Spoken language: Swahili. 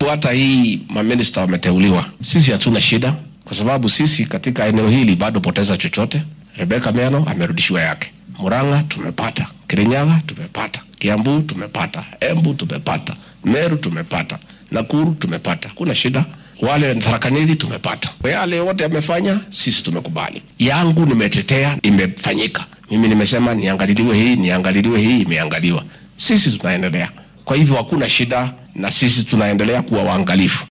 sababu hata hii maminista wameteuliwa, sisi hatuna shida, kwa sababu sisi katika eneo hili bado poteza chochote. Rebeka Miano amerudishiwa yake, Murang'a tumepata, Kirinyaga tumepata, Kiambu tumepata, Embu tumepata, Meru tumepata, Nakuru tumepata, kuna shida. Wale Tharaka Nithi tumepata, yale yote amefanya, sisi tumekubali. Yangu nimetetea, imefanyika. Mimi nimesema niangaliliwe hii, niangaliliwe hii, imeangaliwa. Sisi tunaendelea. Kwa hivyo hakuna shida, na sisi tunaendelea kuwa waangalifu.